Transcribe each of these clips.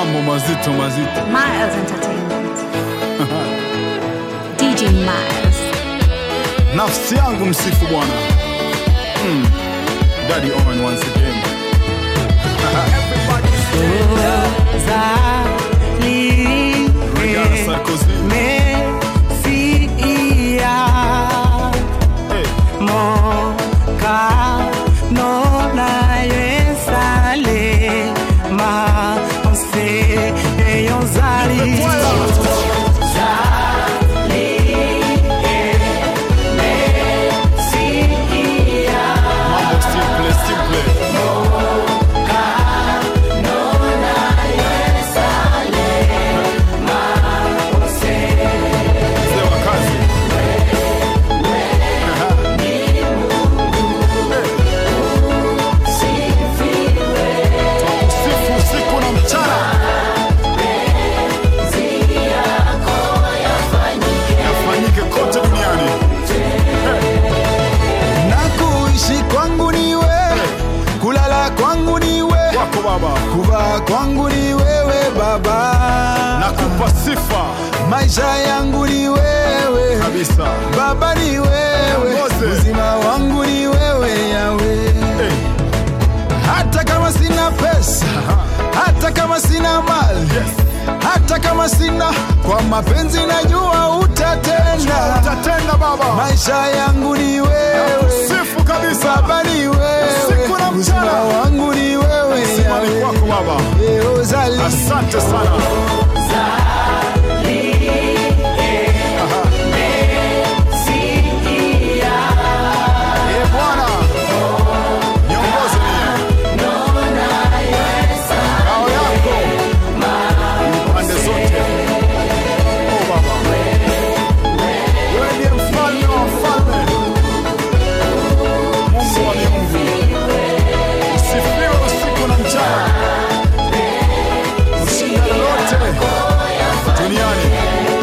mambo mazito mazito. Miles Entertainment. DJ Miles. Nafsi yangu msifu Bwana. Mm. Daddy Owen once again. Rihanna Sarkozy. Hey. Mambo simple simple. Mzee wa kazi. Twakusifu usiku na mchana. Yafanyike kote duniani. na kuishi kwangu ni wewe, kulala kwangu ni wewe, Wako Baba. kuvaa kwangu ni wewe Baba, Nakupa sifa maisha yangu ni wewe kabisa. Baba, ni wewe, Mose. uzima wangu ni wewe Yawe. Hey. Hata kama sina pesa, hata kama sina mali, Yes. hata kama sina, kwa mapenzi najua utatenda. Utatenda Baba. Maisha yangu ni wewe, Sifu kabisa. Baba ni wewe, Usiku na mchana. uzima wangu ni wewe Simani Yawe. kwako Baba. Eh, uzali. Asante sana. Eh, Bwana. Niongoze mie. Ngao yako. Pande zote. Oh, Baba. Wewe ndiye mfalme wa wafalme. Mungu wa miungu. Usifiwe usiku na mchana. Ushinda lolote duniani.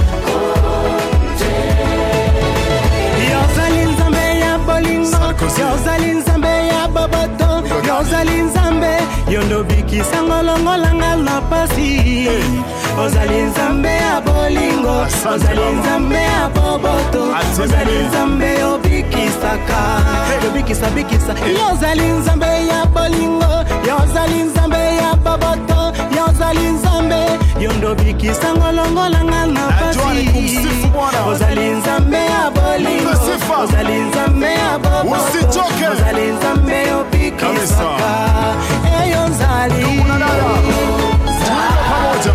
yozali nzambe ya bolingo Sarkozy. yozali nzambe ya boboto yozali nzambe yondo bikisango longolanga na pasi ozali nzambe ya bolingo Asante, ozali Baba. nzambe ya boboto Asante. ozali nzambe yobikisaka yobikisa bikisa yozali nzambe ya bolingo yozali nzambe ya boboto yozali nzambe yondo bikisango longolanga na Najua ni kumsifu Bwana. pasi ozali nzambe ya bolingo Mpe sifa. ozali nzambe ya boboto Usichoke. ozali nzambe yobikisaka eyo nzali Ndugu na dada, tuimbe pamoja.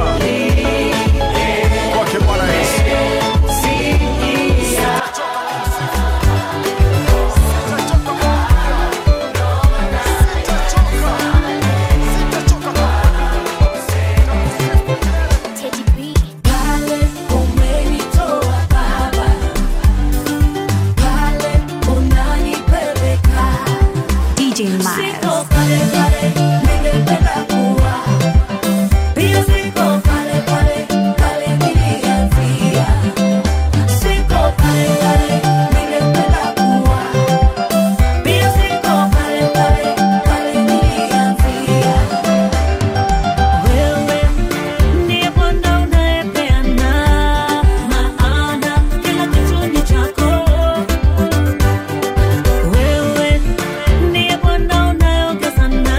Kwake Bwana Yesu. Pale umenitoa Baba, pale unanipeleka, DJ siko Miles. pale pale ningependa kuwa, pia siko pale pale pale nilianzia, siko pale pale ningependa kuwa, pia siko pale pale pale nilianzia. Wewe ndiye Bwana unayepeana maana kila kitu ni chako. Wewe ndiye Bwana unayeongeza na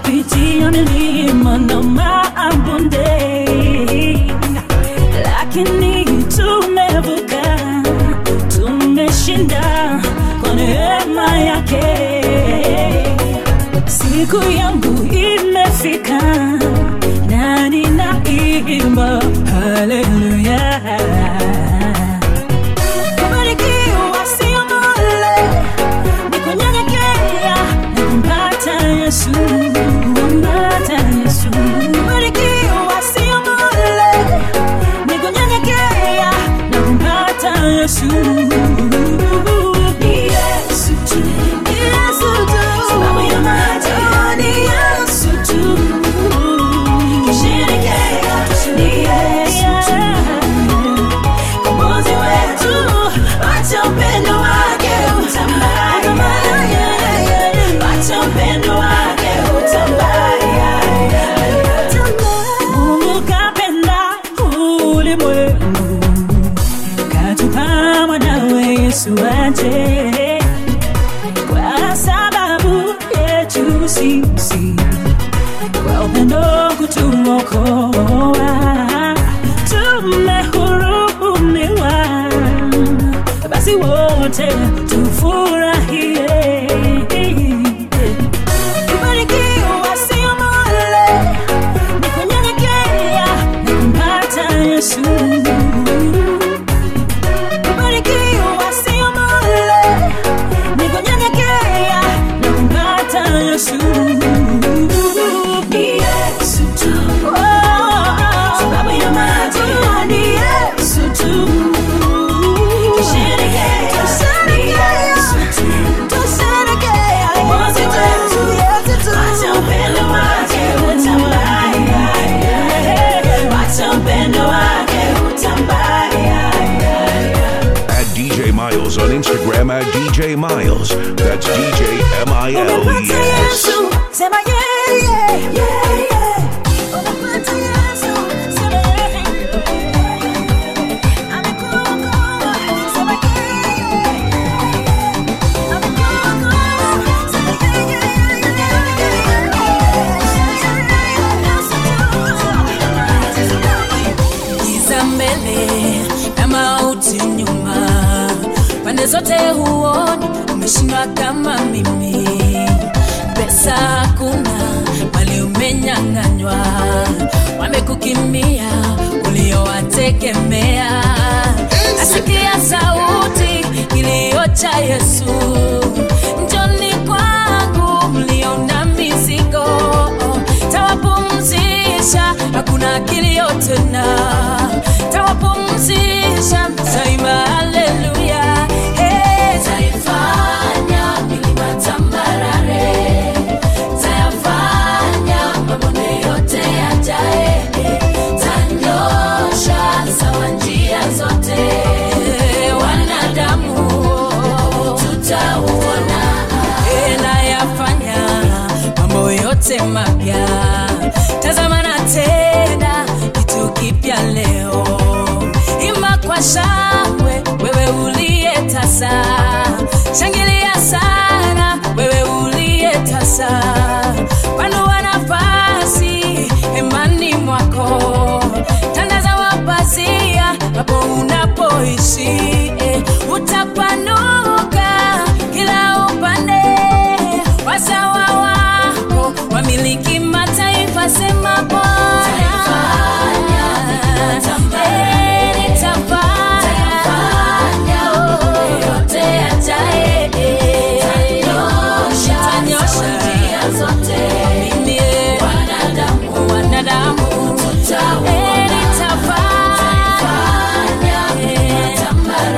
tumepitia milima na mabonde, lakini tumevuka, tumeshinda kwa neema yake. Siku yangu imefika na ninaimba haleluya. Kubarikiwa sio mole, ni kunyenyekea na kumpata Yesu, kumpata Yesu. Kubarikiwa sio mole, ni kunyenyekea na kumpata Yesu. Ni Yesu tu, ni Yesu tu, sababu ya maji, ni Yesu tu. Kisherekea, ni Yesu tu. Kombozi wetu, acha upendo wake utambaye. Acha upendo wake utambaye. Mungu kapenda ulimwengu, katupa mwanawe Yesu aje kwa sababu yetu sisi kwa upendo kutuokoa tumehurumiwa basi wote tufurahie kubarikiwa sio mole ni kunyenyekea na kumpata yesu kubarikiwa sio mole ni kunyenyekea na kumpata yesu ni yesu tu sababu ya maji ni yesu tu Tusherekea, ni Yesu tu. Mwokozi wetu, acha upendo wake utambaye. Acha upendo wake utambaye. At DJ Miles on Instagram at DJ Miles. That's DJ M I L E Umepata S. Yesu, sema yeah, yeah, yeah, yeah. Umepata Yesu, sema yeah, yeah, yeah. Amekuokoa, sema yeah, yeah, yeah. Amekuokoa, sema yeah, yeah, yeah, yeah. giza mbele na mauti nyuma, pande zote huoni, umeshindwa kama mimi. Pesa hakuna, mali umenyang'anywa, wamekukimbia uliowategemea. Nasikia sauti kilio cha Yesu, njoni kwangu mlio na mizigo, tawapumzisha, hakuna kilio tena, tawapumzisha, taimba haleluya. Hey, taifanya milima tambarare, tayafanya mabonde yote yajae, tanyosha sawa njia zote, wanadamu tutauona ela yafanya mambo yote mapya tazama na tena kitu kipya leo ima kwa shangwe wewe uliye tasa shangilia sana wewe uliye tasa panua nafasi hemani mwako tandaza mapazia hapo unapoishi eh, utapanuka kila upande wazawa wako wamiliki mataifa sema bwana Eh, nitafanya yote yajae Nitanyosha mimi, eh, wanadamu Eh, nitafanya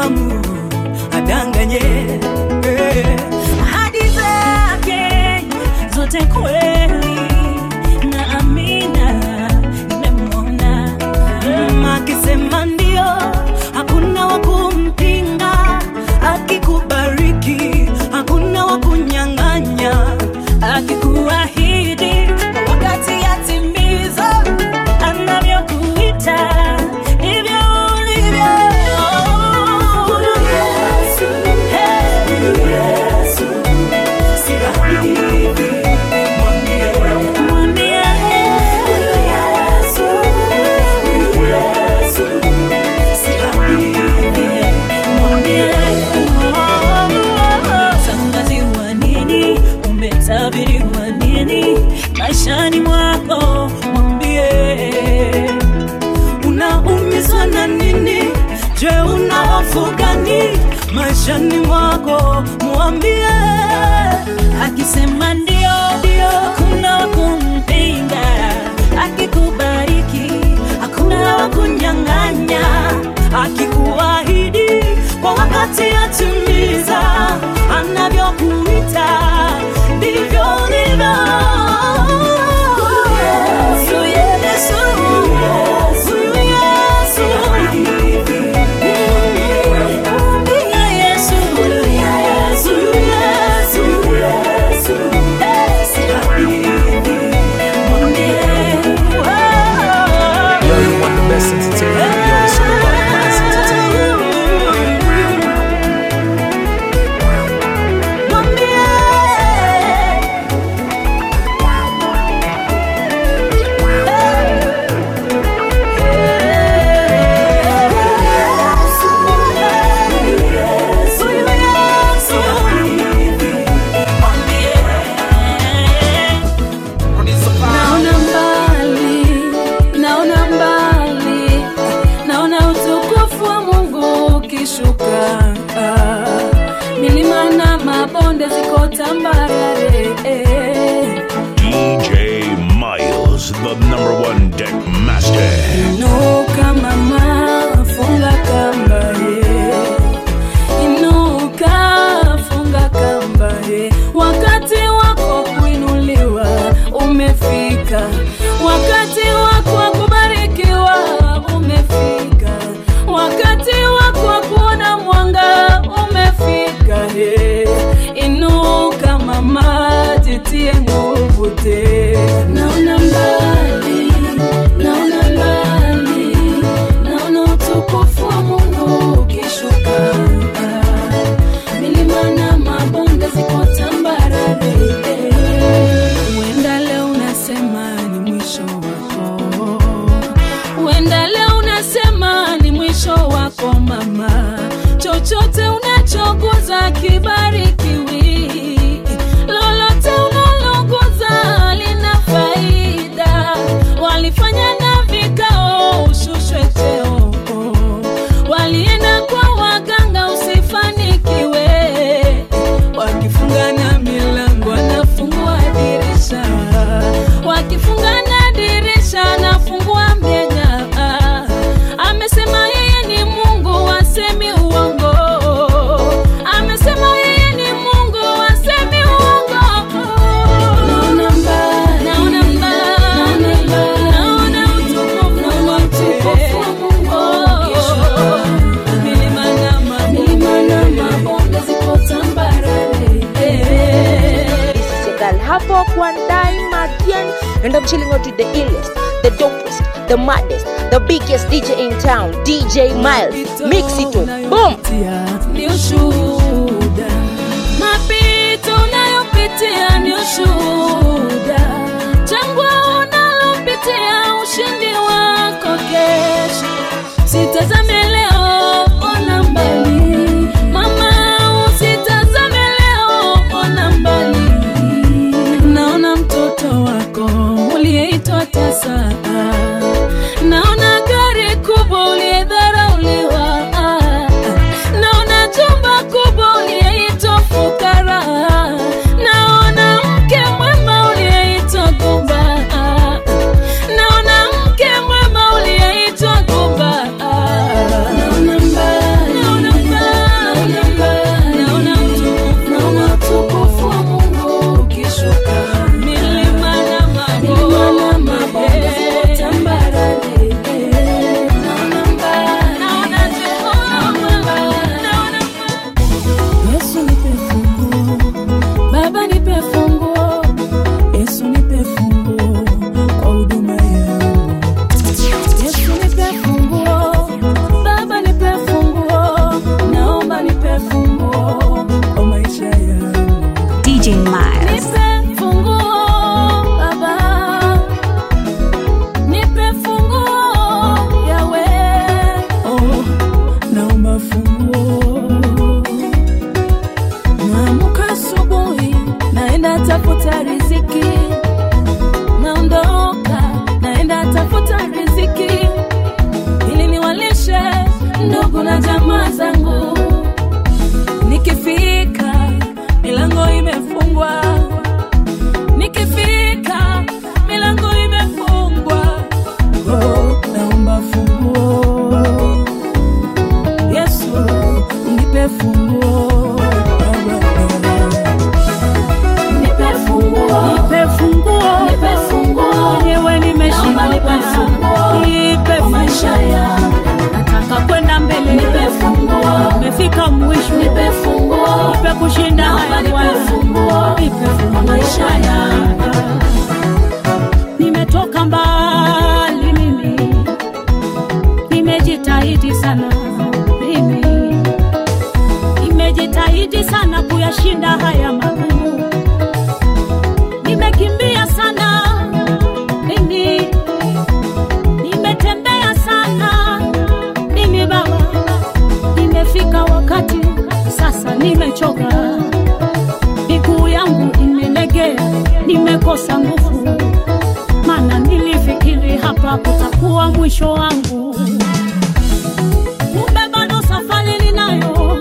mwanadamu adanganye eh. ahadi zake zote kweli na amina nimemwona Mm, akisema ndio hakuna wa kumpinga akikubariki hakuna wa kunyang'anya akikuahidi kwa wakati yatimiza anavyokuita ndivyo ulivyo Huyu Yesu, hey, huyu Yesu, si rahisi. Mwambie, mwambie, huyu Yesu, huyu Yesu, si rahisi. Mwambie, tangaziwa nini umetabiriwa nini maishani mwako mwambie unaumizwa na nini je una hofu gani maishani mwako mwambie akisema ndio hakuna wa kumpinga akikubariki hakuna wa kunyang'anya akikuahidi kwa wakati atimiza anavyokuita ndivyo ulivyo Huyu Yesu, huyu Yesu. Mwambie Yesu, huyu Yesu. Eh, si rahisi. Mwambie, oh. Yo, you want the best entertainment? Yo, it's all about mass entertainment. naona mbali naona mbali naona utukufu wa mungu ukishuka milima na mabonde ziko tambarare DJ Miles, the number one deck master. inuka mama funga kamba ye inuka funga kamba ye wakati wako kuinuliwa umefika wakati wako wa kubarikiwa umefika wakati wako wa kuona mwanga umefika he inuka mama jitie nguvu te naona mbali naona mbali naona utukufu wa mungu ukishuka milima na mabonde ziko tambarare huenda leo unasema ni mwisho wako huenda leo unasema ni mwisho wako mama chochote unachoguza kibarikiwi lolote unaloguza lina faida walifanya na vikao ushushwe cheo walienda kwa waganga usifanikiwe wakifunga na milango anafungua dirisha wakifunga na dirisha anafungua mjenga amesema yeye ni mungu asemi uongo amesema yeye ni mungu asemi uongo naona mbali naona mbali naona utukufu wa Mungu ukishuka milima na mabonde ziko tambarare Segal hapo kwa Ndai Madian and I'm chilling out with the illest, the dopest, the maddest, the biggest DJ in town, DJ Miles. Mix it up. Boom. ni ushuhuda mapito unayopitia ni ushuhuda jangwa unalopitia ushindi wako kesho sitazame leo ona mbali mama usitazame leo ona mbali naona mtoto wako uliyeitwa tasa naona gari kubwa uliyedharauliwa naona jumba kubwa uliyeitwa fukara naona mke mwema nimechoka, miguu yangu imelegea, nimekosa nguvu, maana nilifikiri hapa kutakuwa mwisho wangu. Kumbe bado safari ninayo,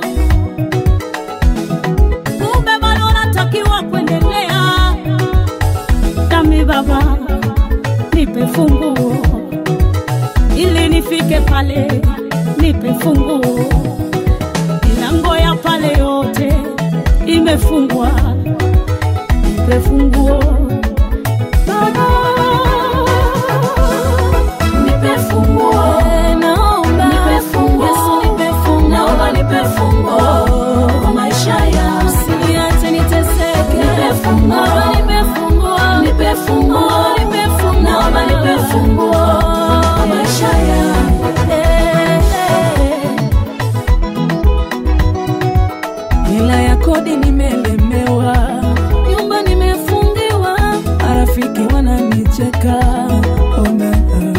kumbe bado natakiwa kuendelea. Dami Baba, nipe funguo ili nifike pale, nipe funguo. Milango ya pale yote imefungwa, nipe funguo Baba, nipe funguo. Naomba Yesu, nipe funguo. Naomba nipe funguo kwa maisha yangu, usiniache niteseke. Nipe funguo, nipe funguo, nipe funguo, nipe funguo. Naomba nipe funguo kwa maisha yangu. Eh, eh. hela ya kodi nimelemewa, nyumba nimefungiwa, marafiki wananicheka. Ona,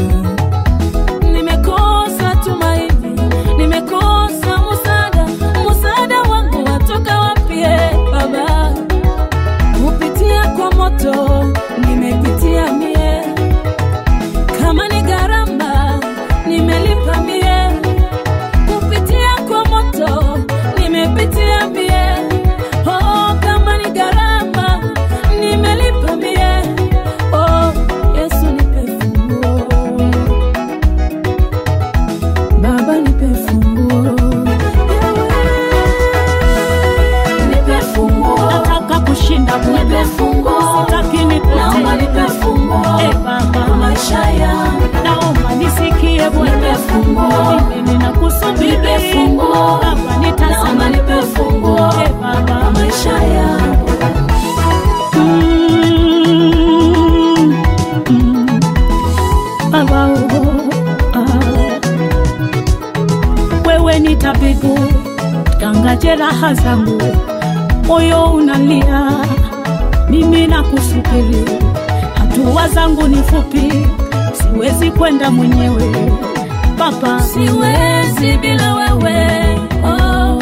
nimekosa tumaini, nimekosa msaada, msaada wangu watoka wapi? eh, Baba, kupitia kwa moto nimepitia mie, kama ni gharama nimelipa mie kupitia kwa moto nimepitia mie oh, kama ni gharama nimelipa mie oh, Yesu nipe funguo Baba nipe funguo Nipe funguo. Nataka kushinda nipe funguo. Sitaki nipotee. Naomba nipe funguo. Eh, Baba. Maisha yangu. Naomba nisikie Bwana. Nipe funguo. Mimi ninakusubiri. Nipe funguo. Baba nitazama. Naomba nipe funguo. Eh, Baba. Maisha yangu. Mm, mm. Baba, oh, ah. Wewe ni tabibu ganga jeraha zangu, moyo unalia, mimi nakusubiri. Hatua zangu ni fupi, siwezi kwenda mwenyewe Baba, siwezi bila wewe oh.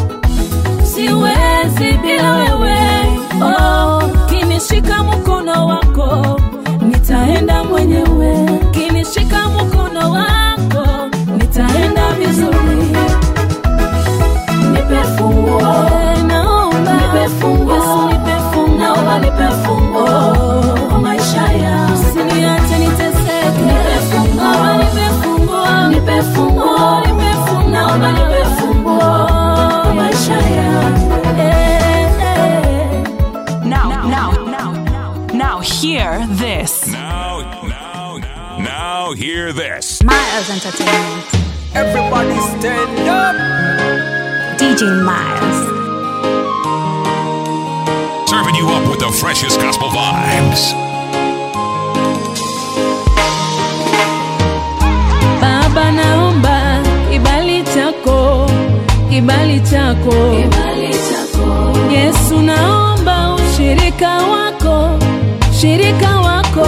Siwezi bila wewe oh. Kinishika mkono wako nitaenda mwenyewe, kinishika mkono wako nitaenda vizuri nipe funguo naomba nipe funguo Yesu nipe funguo naomba nipe funguo kwa maisha yangu usiniache niteseke nipe funguo naomba nipe funguo nipe funguo nipe funguo naomba nipe funguo kwa maisha yangu eh, eh. Now, now, now, now, hear this. Now, now, now, now, hear this. Miles Entertainment. Everybody stand up. DJ Miles. Serving you up with the freshest gospel vibes. Baba naomba kibali chako, kibali chako, Yesu naomba ushirika wako, shirika wako,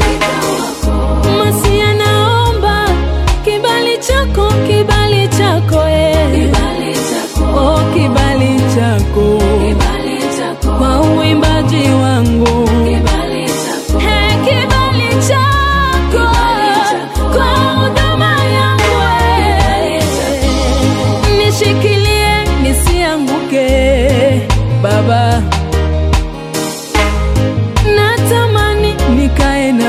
Masia naomba kibali chako, kibali chako, eh. Oh, kibali chako, kwa uimbaji wangu Hey, kibali chako kwa huduma yangu eh. nishikilie nisianguke baba natamani nikae na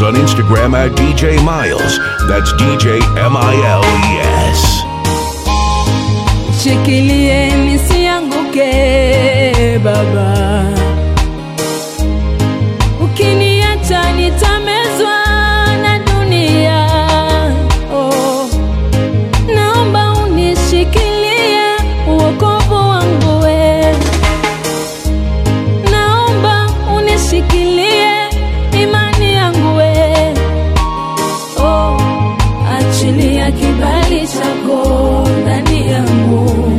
on Instagram at DJ Miles. That's DJ M I L E S. shikilie nisianguke baba ukiniacha nitamezwa na dunia oh. naomba unishikilie uokovu wangu we naomba unishikilie imani yangu we oh. achilia kibali chako ndani yangu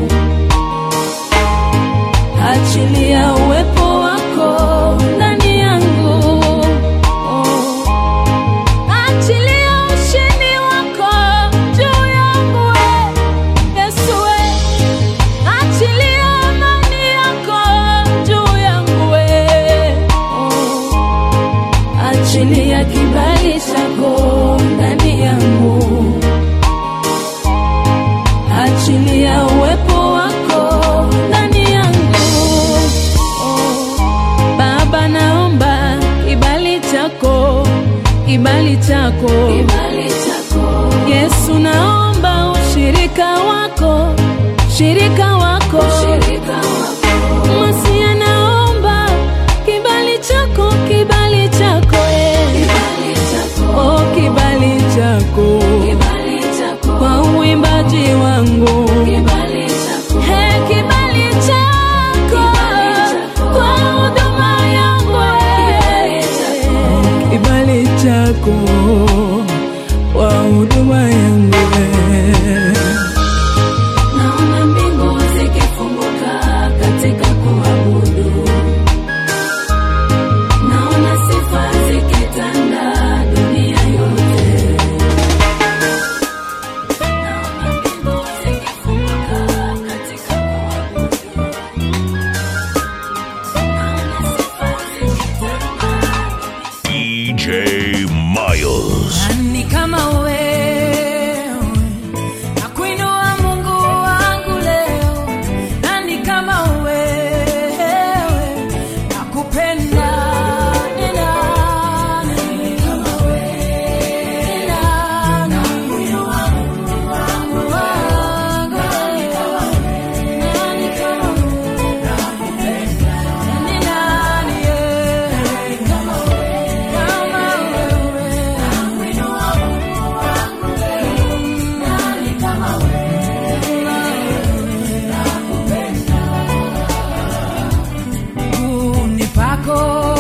achilia uwepo wako ndani yangu oh. achilia ushindi wako juu yangu we yesu we achilia amani yako juu yangu we oh. achilia kibali chako ndani yangu achilia uwepo wako ndani yangu oh. baba naomba kibali chako kibali chako yesu naomba ushirika wako shirika wako masia naomba kibali chako kibali chako eh. oh, kibali chako kwa uimbaji wangu Hey, kibali chako kwa huduma yangu eh. kibali chako kwa huduma yangu eh. Naona mbingu zikifunguka katika kuabudu. Naona sifa zikitanda dunia yote. Naona mbingu zikifunguka katika kuabudu. Naona sifa zikitanda DJ Miles. Nani kama wewe nakuinua Mungu wangu leo, nani kama wewe nakupenda ni nani kama wewe ni nani nakuinua Mungu wangu leo, nani kama wewe nakupenda ni nani eh, kama wewe kama wewe nakuinua Mungu wangu leo, nani kama wewe miguuni pako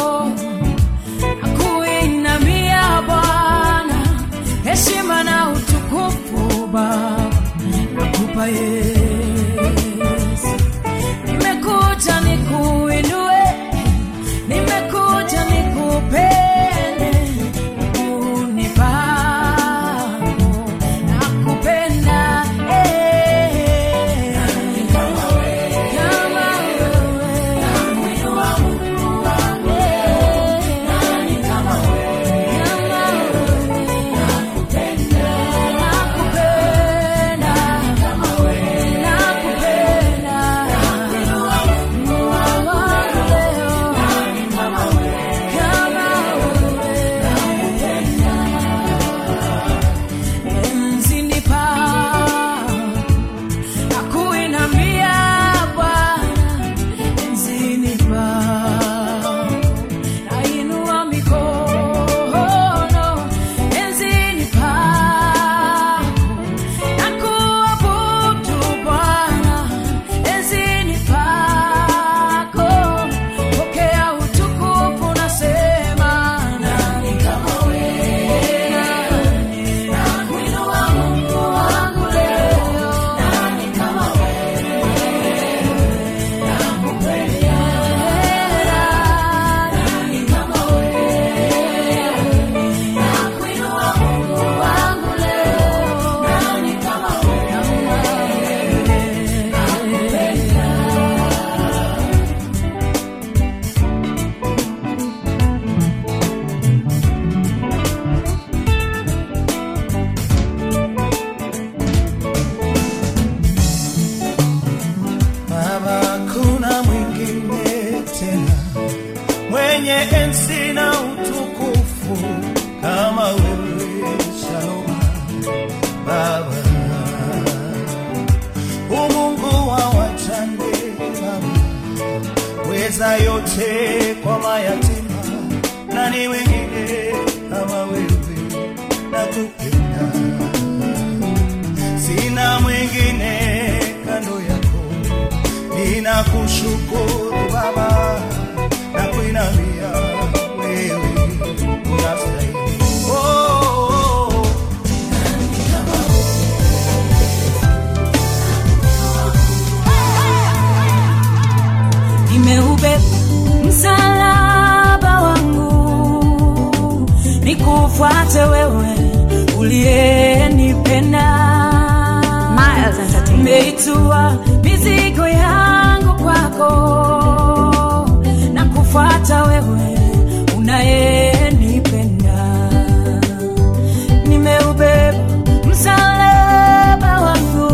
nakuinamia Bwana, heshima na utukufu Baba nakupa Yesu. Nimekuja nikuinue, nimekuja nikupende, miguuni pako nakupenda eh. Kama Nakuinamia Bwana enzini pako, nainua mikono enzini pako, nakuabudu Bwana enzini pako, pokea utukufu, nasema nani kama wewe? Nakuinua Mungu wangu leo, nani kama Baba, kuna mwingine tena mwenye enzi na utukufu kama weza yote kwa mayatima, nani wengine kama wewe, nakupenda, sina mwingine kando yako, ninakushukuru Baba, nakuinamia wewe unastahili. Oh, oh, oh. nimeubeba msalaba wangu nikufuate wewe uliyenipenda Miles Entertainment. nimeitua mizigo yangu kwako na kufuata wewe unayenipenda nimeubeba msalaba wangu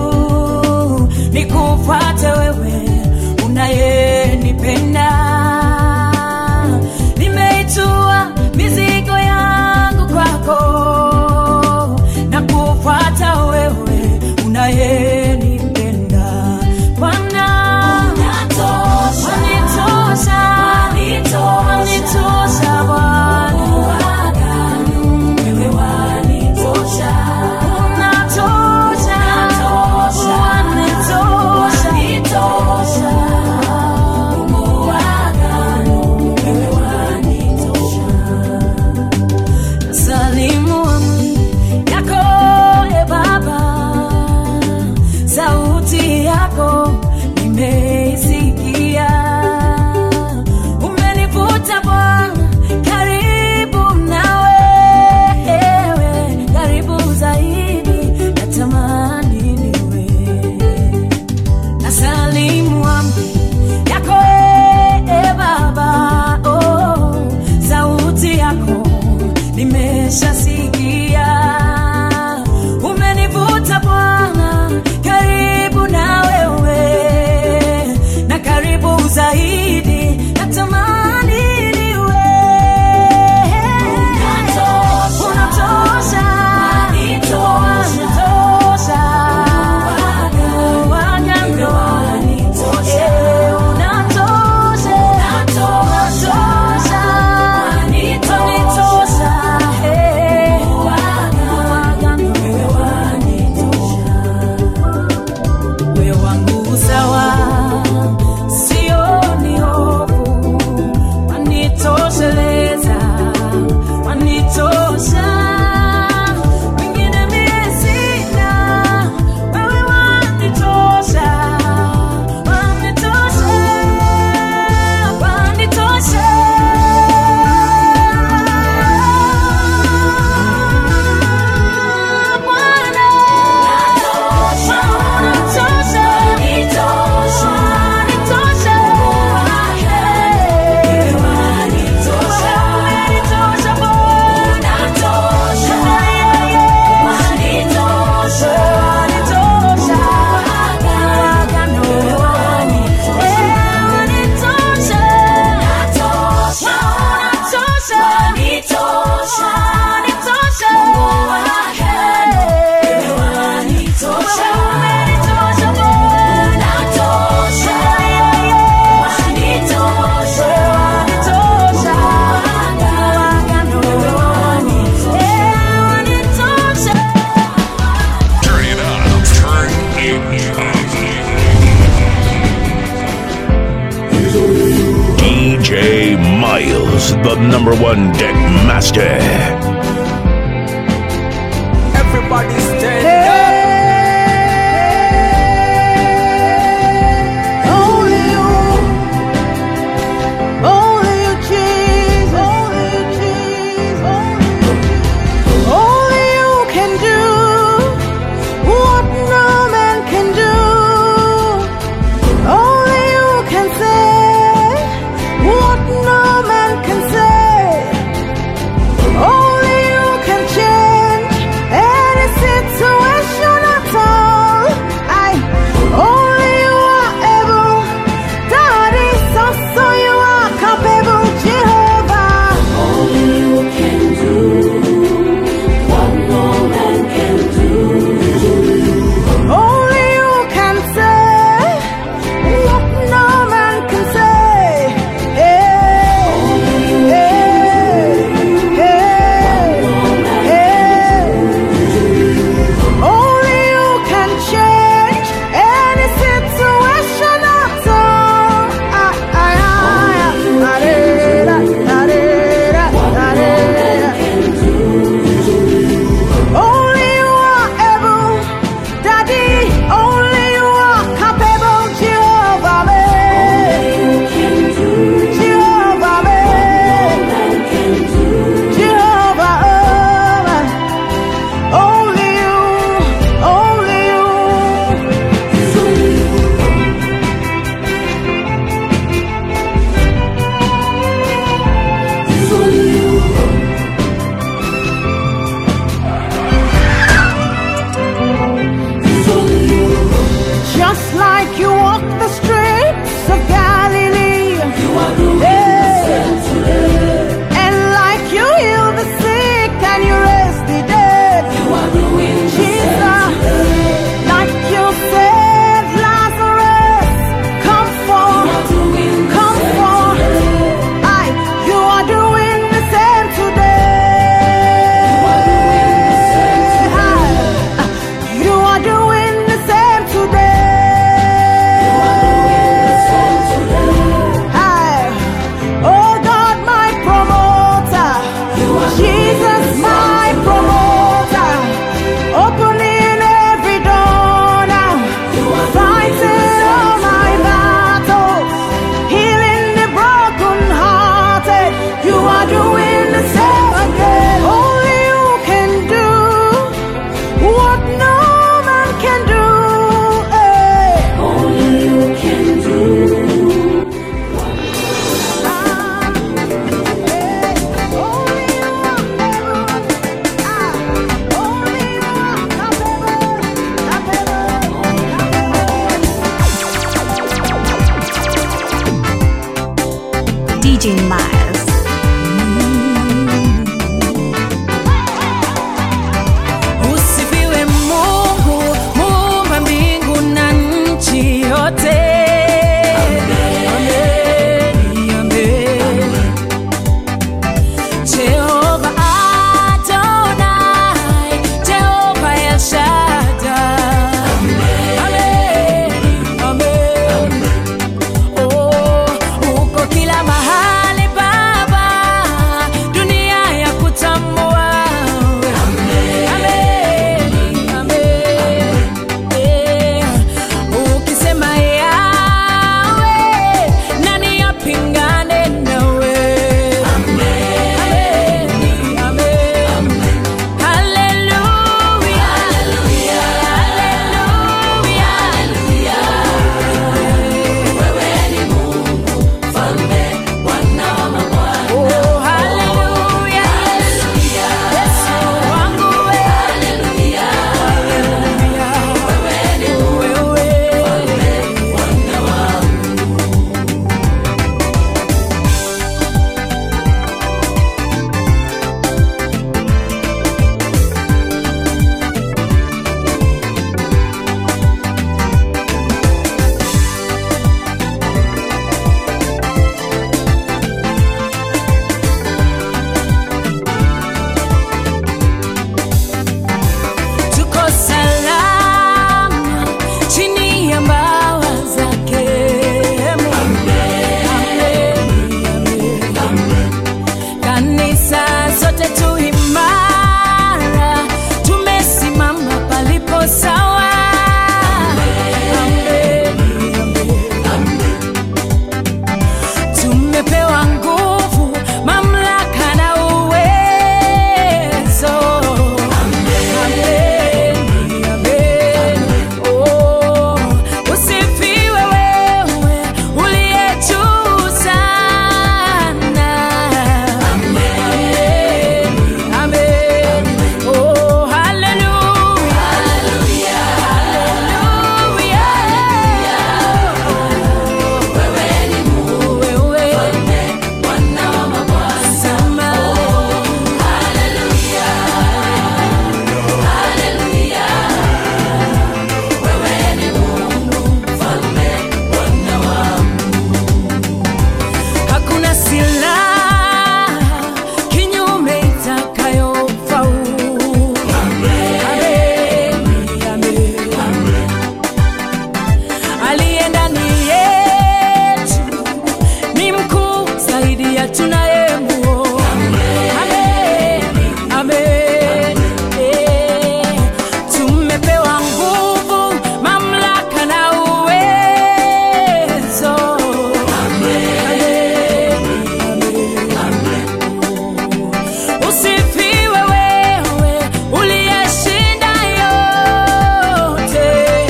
nikufuate wewe unayenipenda nimeitua mizigo yangu kwako na kufuata wewe unayenipenda Bwana wanitosha wanitosha Bwana wewe wanitosha unatosha wanitosha Mungu wa agano wewe wanitosha salimu amri yako e Baba, sauti yako nimeisikia, umenivuta Bwana karibu nawe, karibu zaidi, natamani niwe nasalimu amri yako e Baba, oh, sauti yako nimeshasikia, umenivuta Bwana karibu na wewe, na karibu zaidi, natamani niwe unatosha, unatosha, wagando Eh, unatosha, unatosha, unitosha, eh, wagando wewe wangu sawa, sioni hofu, wanitosheleza, wanitosha, wengine mie sina, wewe wanitosha, wanitosha, wanitosha. Bwana, unatosha, unitosha, unitosha. Unitosha, unitosha, Bwana. Yeah, yeah. Unitosha, unitosha. Agano. Yeah, unitosha. Unatosha. Unitosha, unitosha. Yeah. Unitosha, Bwana. Yeah, yeah. Unitosha, unitosha. Agano. Yeah, unitosha. Turn it up. Turn it up. DJ Miles, the number one deck master. Everybody stand Only you, only you, Jesus, only you, Jesus, only you can do what no man can do. Only you can say what no man can say. Only DJ Miles. Usifiwe Mungu, muumba mbingu na nchi yote. Amen, amen. Jehova Adonai, Jehova El Shaddai. Amen, amen. Oh, uko kila mahali Baba, dunia ya kutambua Amen, amen. Eh, ukisema yawe nani apingane nawe Amen, amen. Hallelujah, hallelujah. Oh, hallelujah. Yesu wangu we. Hallelujah. Wewe. tuko salama chini ya mbawa zake Amen, amen. kanisa sote tu imara tumesimama palipo sawa Amen, amen. tumepewa nguvu mamlaka na uwezo Amen, amen. Oh, usifiwe wewe uliye juu sana. Amen, amen. Oh, hallelujah. Hallelujah. Wewe. Sema hakuna silaha kinyume itakayofaulu. Amen, amen. Aliye ndani yetu ni mkuu zaidi ya tunayemuona. Amen, amen. Eh, tumepewa nguvu, mamlaka na uwezo. Amen, amen. Usifiwe wewe uliyeshinda yote.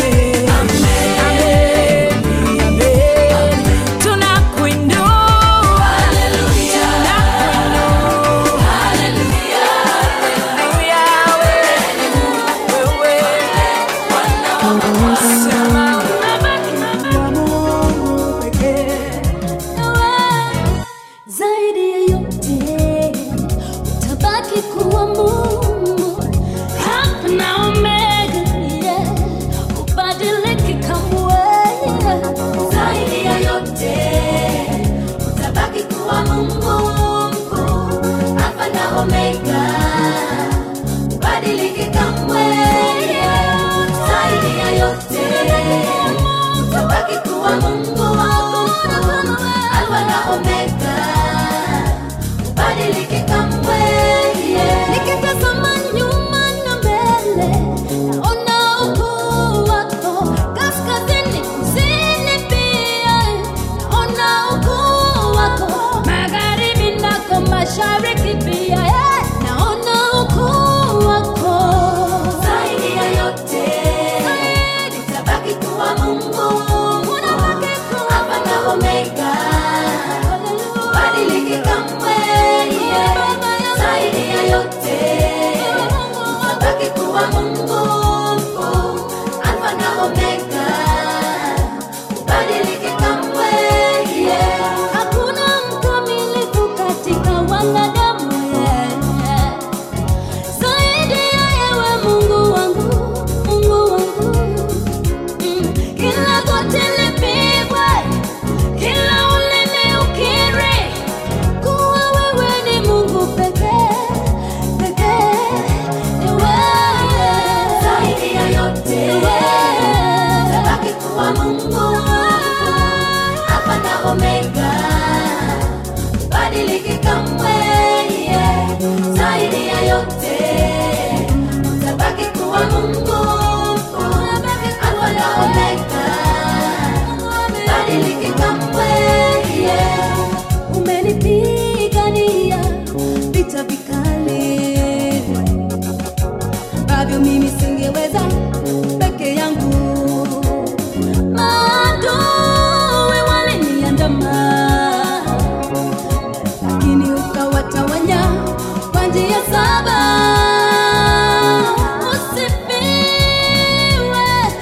Amen, amen. Tunakuinua. Tunakuinua. Haleluya, wewe, wewe. Sema unabaki wa Mungu pekee. zaidi ya yote utabaki kuwa Mungu Alfa na Omega, yeah. ubadiliki kamwe zaidi ya yote utabaki kuwa Mungu mkuu Alfa na Omega ubadiliki kamwe yeah. zaidi ya yote utabaki kuwa Mungu Alfa na Omega ubadiliki kamwe yeah. Nikitazama nyuma na mbele naona ukuu wako kaskazini kusini pia naona ukuu wako magharibi nako mashariki pia yeah. naona ukuu wako zaidi ya yote nitabaki kuwa Mungu Alfa na Omega badiliki kamwe yeah. zaidi ya yote utabaki kuwa Mungu mkuu Alfa na Omega badiliki kamwe yeah. hakuna mkamilifu kuwa Mungu, Alfa na Omega, badiliki kamwe, yeah. zaidi ya yote utabaki kuwa Mungu, Alfa na Omega, badiliki kamwe, yeah. umenipigania vita vikali ambavyo mimi singeweza peke yangu maadui waliniandama lakini ukawatawanya kwa njia saba usifiwe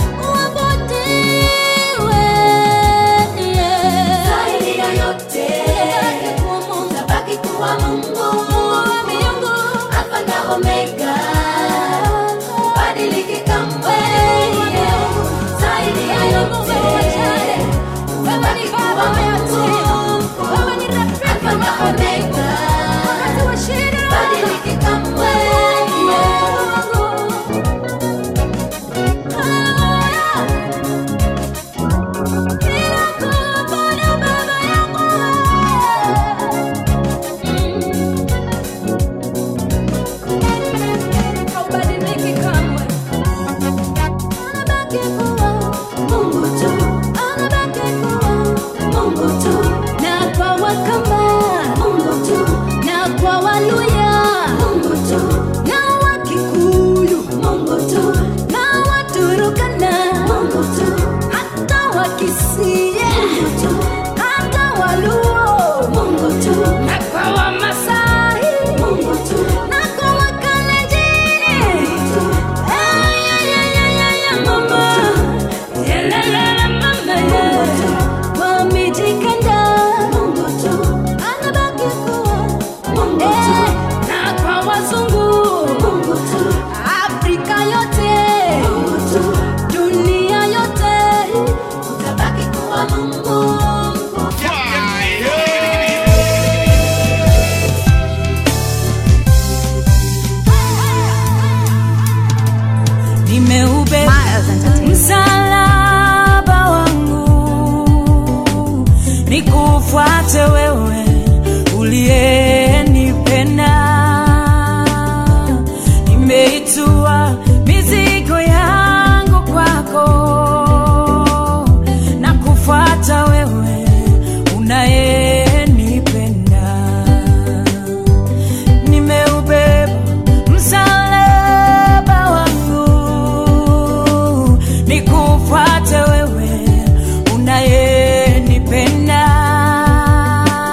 uabudiwe yeah. zaidi ya yote utabaki kuwa Mungu, Alfa na Omega, badiliki kamwe. Zaidi ya yote utabaki kuwa Mungu, Alfa na Omega, badiliki kamwe. Haubadiliki kamwe. Anabaki kuwa Mungu tu, anabaki kuwa Mungu tu, na kwa Wakamba, Mungu tu, na kwa Waluya, Mungu tu, na Wakikuyu, Mungu tu, na Waturukana, Mungu tu, hata Wakisia, Mungu tu, hata Waluo, Mungu tu, na kwa Wamasai, Mungu tu, na kwa Wakalenjin. Ay, ay, ay, ay, ay, ay, mama. Yeah, la, la, la, mama, yeah. Wamejikanda, Mungu tu, anabaki kuwa Mungu tu, Eh, na kwa wazungu Mungu tu, afrika yote Mungu tu, dunia yote utabaki kuwa Mungu. nimeubeba Miles Entertainment. msalaba wangu nikufuate wewe uliyenipenda nimeitua mizigo yangu kwako na kufuata wewe unayenipenda nimeubeba msalaba wangu nikufuate wewe unayenipenda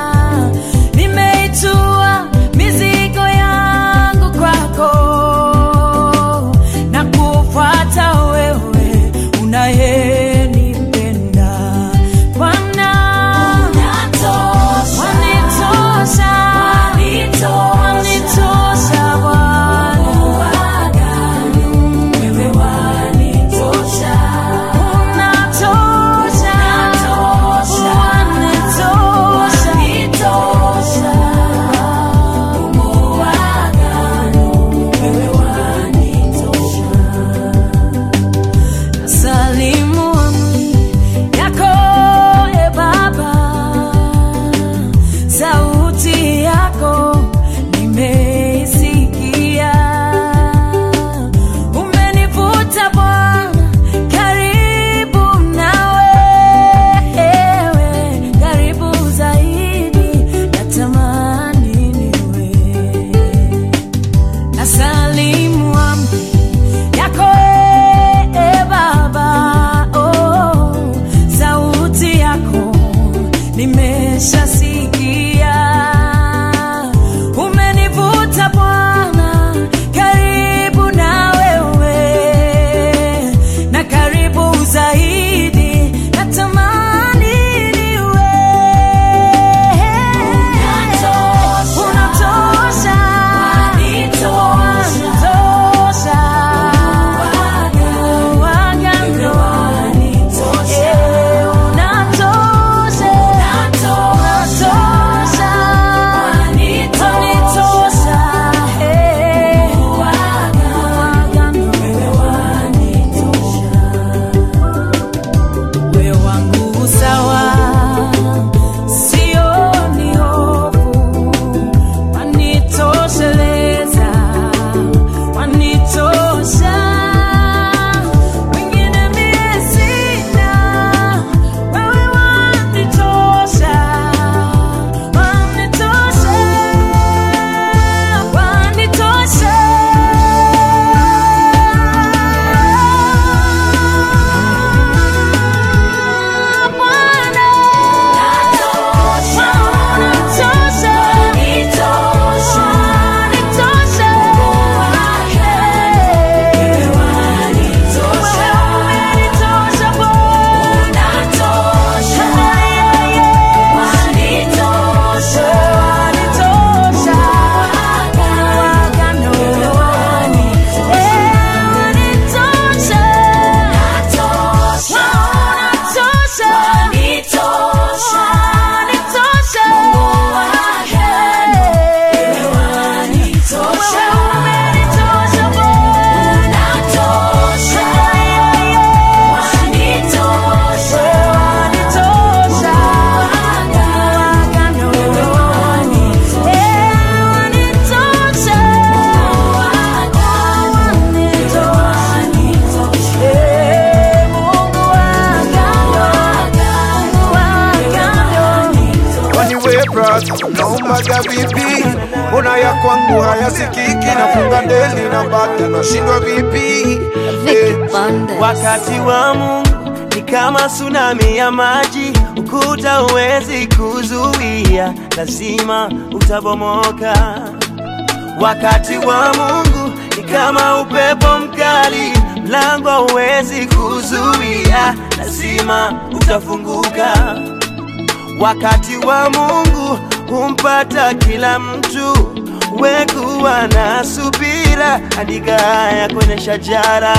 naombaga vipi mbona ya kwangu hayasikiki nafunga ndeli na bata nashindwa vipi Eh, wakati wa Mungu ni kama tsunami ya maji, ukuta huwezi kuzuia, lazima utabomoka. Wakati wa Mungu ni kama upepo mkali, mlango huwezi kuzuia, lazima utafunguka. Wakati wa Mungu humpata kila mtu, wekuwa na subira, andika haya kwenye shajara.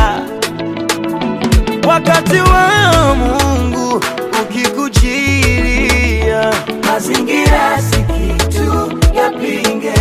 Wakati wa Mungu ukikujilia, mazingira si kitu yapinge.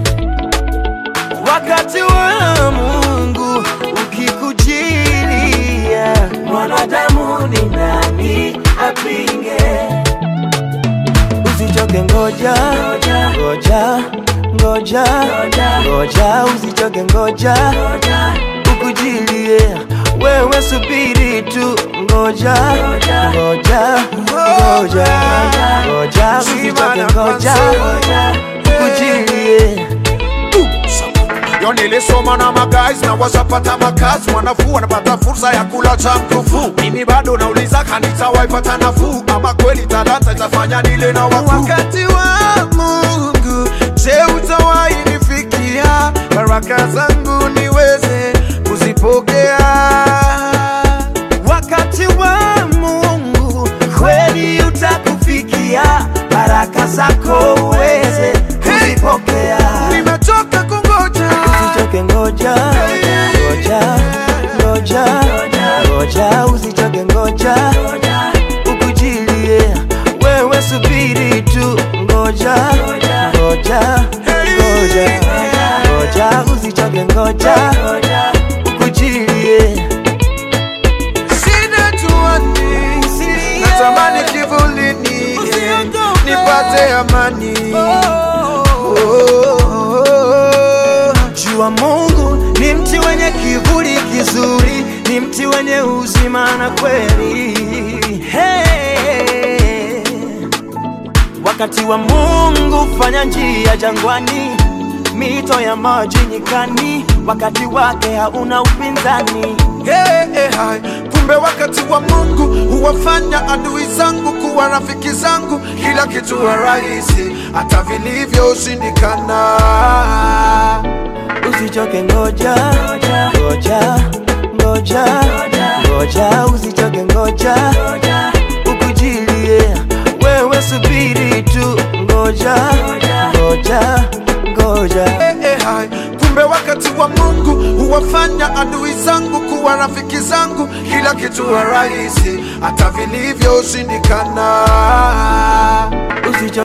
Wakati wa Mungu ukikujilia, mwanadamu ni nani apinge? Usichoke, ngoja ngoja ngoja ngoja, usichoke, ngoja ukujilie, wewe subiri tu, ngoja ngoja ngoja ngoja, usichoke, ngoja ukujilie. yo nilisoma na magais na washapata makazi wanafuu wanapata fursa ya kula cha mkufu mimi bado nauliza kanisa waipata nafuu ama kweli talanta itafanya nile na wakuu wakati wa mungu je utawahi nifikia baraka zangu niweze kuzipokea wakati wa Mungu kweli utakufikia, baraka zako uweze kuzipokea. nimechoka kungoja Usichoke, ngoja ngoja ngoja ngoja, usichoke, ngoja ukujilie, wewe subiri tu, ngoja ngoja ngoja ngoja, usichoke, ngoja ukujilie. sina tuani natamani kivulini nipate amani Jua Mungu ni mti wenye kivuli kizuri, ni mti wenye uzima na kweli. Hey. Wakati wa Mungu fanya njia jangwani, mito ya maji nyikani, wakati wake hauna upinzani. Hey, hey, hai. kumbe wakati wa mungu huwafanya adui zangu kuwa rafiki zangu kila kitu wa rahisi hata vilivyoshindikana Usichoke, ngoja ngoja ngoja ngoja, usichoke, ngoja ukujilie, wewe subiri tu, ngoja ngoja ngoja. hey, hey, hai. kumbe wakati wa mungu huwafanya adui zangu kuwa rafiki zangu kila kitu wa rahisi hata vilivyoshindikana Usichoke,